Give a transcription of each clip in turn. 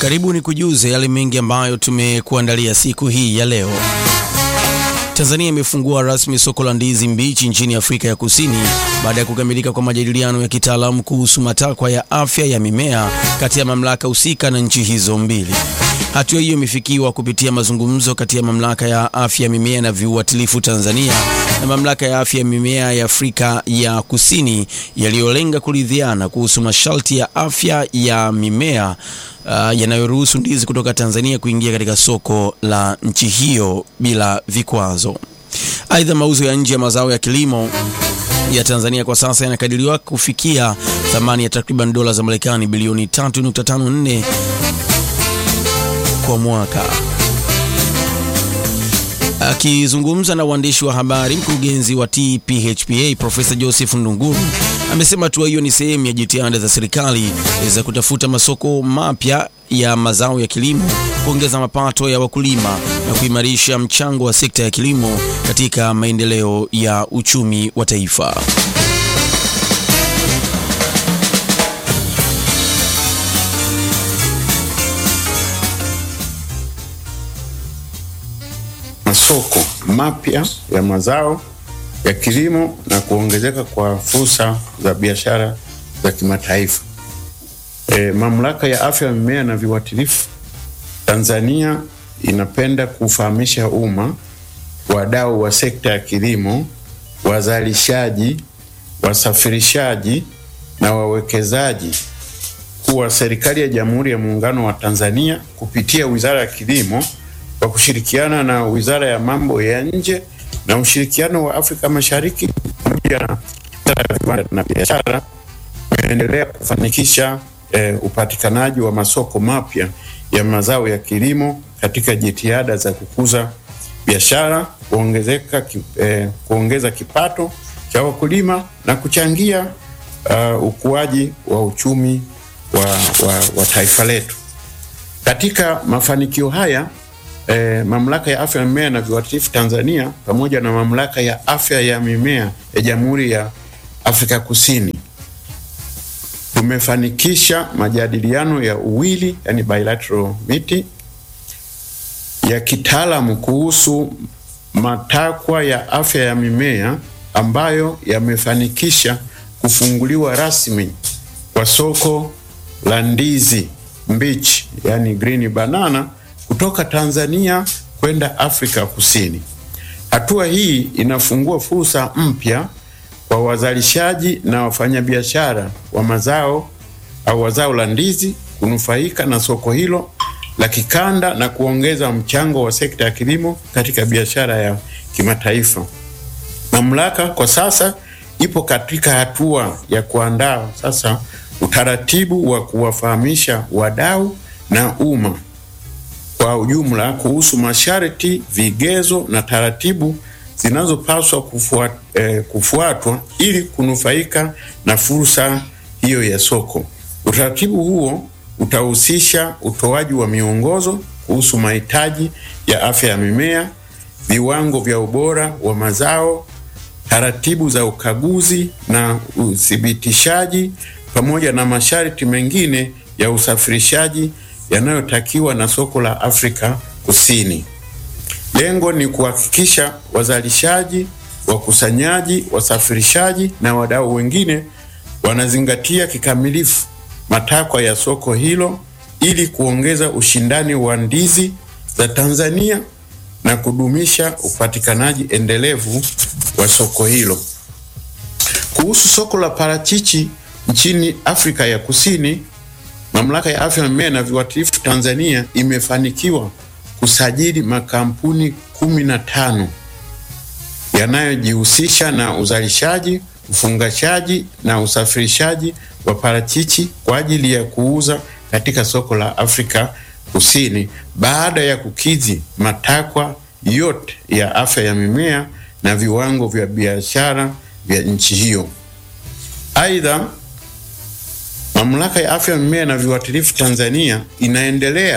Karibu ni kujuze yale mengi ambayo tumekuandalia siku hii ya leo. Tanzania imefungua rasmi soko la ndizi mbichi nchini Afrika ya Kusini baada ya kukamilika kwa majadiliano ya kitaalamu kuhusu matakwa ya afya ya mimea kati ya mamlaka husika na nchi hizo mbili. Hatua hiyo imefikiwa kupitia mazungumzo kati ya mamlaka ya afya ya mimea na viuatilifu Tanzania na mamlaka ya afya ya mimea ya Afrika ya Kusini yaliyolenga kuridhiana kuhusu masharti ya afya ya mimea uh, yanayoruhusu ndizi kutoka Tanzania kuingia katika soko la nchi hiyo bila vikwazo. Aidha, mauzo ya nje ya mazao ya kilimo ya Tanzania kwa sasa yanakadiriwa kufikia thamani ya takriban dola za Marekani bilioni 3.54 kwa mwaka. Akizungumza na waandishi wa habari, mkurugenzi wa TPHPA Profesa Joseph Ndunguru amesema hatua hiyo ni sehemu ya jitihada za serikali za kutafuta masoko mapya ya mazao ya kilimo, kuongeza mapato ya wakulima na kuimarisha mchango wa sekta ya kilimo katika maendeleo ya uchumi wa taifa. Masoko mapya ya mazao ya kilimo na kuongezeka kwa fursa za biashara za kimataifa. E, Mamlaka ya Afya ya Mimea na Viuatilifu Tanzania inapenda kufahamisha umma, wadau wa sekta ya kilimo, wazalishaji, wasafirishaji na wawekezaji kuwa serikali ya Jamhuri ya Muungano wa Tanzania kupitia Wizara ya Kilimo kwa kushirikiana na Wizara ya Mambo ya Nje na ushirikiano wa Afrika Mashariki pamoja na Wizara ya Viwanda na Biashara umeendelea kufanikisha eh, upatikanaji wa masoko mapya ya mazao ya kilimo katika jitihada za kukuza biashara, kuongezeka ki, eh, kuongeza kipato cha wakulima na kuchangia uh, ukuaji wa uchumi wa, wa, wa taifa letu. Katika mafanikio haya eh, Mamlaka ya Afya ya Mimea na Viuatilifu Tanzania pamoja na Mamlaka ya Afya ya Mimea ya Jamhuri ya Afrika Kusini tumefanikisha majadiliano ya uwili, yani bilateral meeting ya kitaalamu kuhusu matakwa ya afya ya mimea ambayo yamefanikisha kufunguliwa rasmi kwa soko la ndizi mbichi, yani green banana kutoka Tanzania kwenda Afrika Kusini. Hatua hii inafungua fursa mpya kwa wazalishaji na wafanyabiashara wa mazao au wazao la ndizi kunufaika na soko hilo la kikanda na kuongeza mchango wa sekta ya kilimo katika biashara ya kimataifa. Mamlaka kwa sasa ipo katika hatua ya kuandaa sasa utaratibu wa kuwafahamisha wadau na umma kwa ujumla kuhusu masharti, vigezo na taratibu zinazopaswa kufuat, eh, kufuatwa ili kunufaika na fursa hiyo ya soko. Utaratibu huo utahusisha utoaji wa miongozo kuhusu mahitaji ya afya ya mimea, viwango vya ubora wa mazao, taratibu za ukaguzi na uthibitishaji, pamoja na masharti mengine ya usafirishaji yanayotakiwa na soko la Afrika Kusini. Lengo ni kuhakikisha wazalishaji, wakusanyaji, wasafirishaji na wadau wengine wanazingatia kikamilifu matakwa ya soko hilo ili kuongeza ushindani wa ndizi za Tanzania na kudumisha upatikanaji endelevu wa soko hilo. Kuhusu soko la parachichi nchini Afrika ya Kusini, Mamlaka ya Afya ya Mimea na Viuatilifu Tanzania imefanikiwa kusajili makampuni kumi na tano yanayojihusisha na uzalishaji, ufungashaji na usafirishaji wa parachichi kwa ajili ya kuuza katika soko la Afrika Kusini baada ya kukidhi matakwa yote ya afya ya mimea na viwango vya biashara vya nchi hiyo. Aidha, Mamlaka ya Afya ya Mimea na Viuatilifu Tanzania inaendelea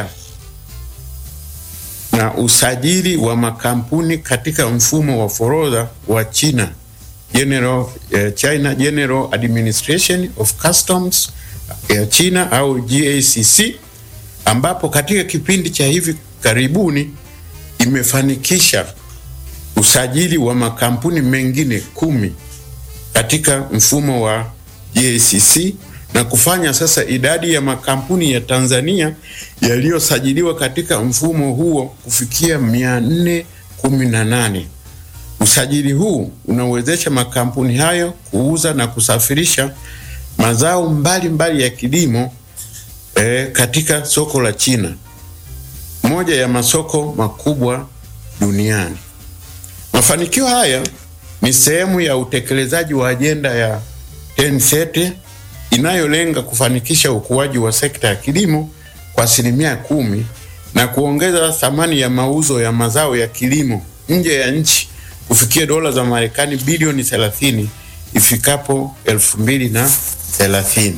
na usajili wa makampuni katika mfumo wa forodha wa China General, eh, China General Administration of Customs ya China au GACC ambapo katika kipindi cha hivi karibuni imefanikisha usajili wa makampuni mengine kumi katika mfumo wa GACC na kufanya sasa idadi ya makampuni ya Tanzania yaliyosajiliwa katika mfumo huo kufikia mia nne kumi na nane. Usajili huu unawezesha makampuni hayo kuuza na kusafirisha mazao mbalimbali mbali ya kilimo eh, katika soko la China, moja ya masoko makubwa duniani. Mafanikio haya ni sehemu ya utekelezaji wa ajenda ya TENSET inayolenga kufanikisha ukuaji wa sekta ya kilimo kwa asilimia kumi na kuongeza thamani ya mauzo ya mazao ya kilimo nje ya nchi kufikia dola za Marekani bilioni 30 ifikapo 2030.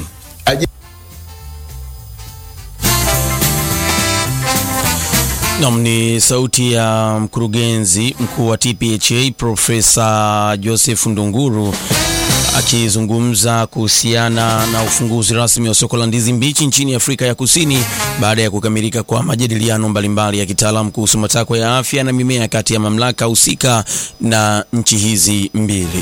Nam ni sauti ya mkurugenzi mkuu wa TPHA Profesa Joseph Ndunguru akizungumza kuhusiana na ufunguzi rasmi wa soko la ndizi mbichi nchini Afrika ya Kusini baada ya kukamilika kwa majadiliano mbalimbali ya kitaalamu kuhusu matakwa ya afya na mimea kati ya mamlaka husika na nchi hizi mbili.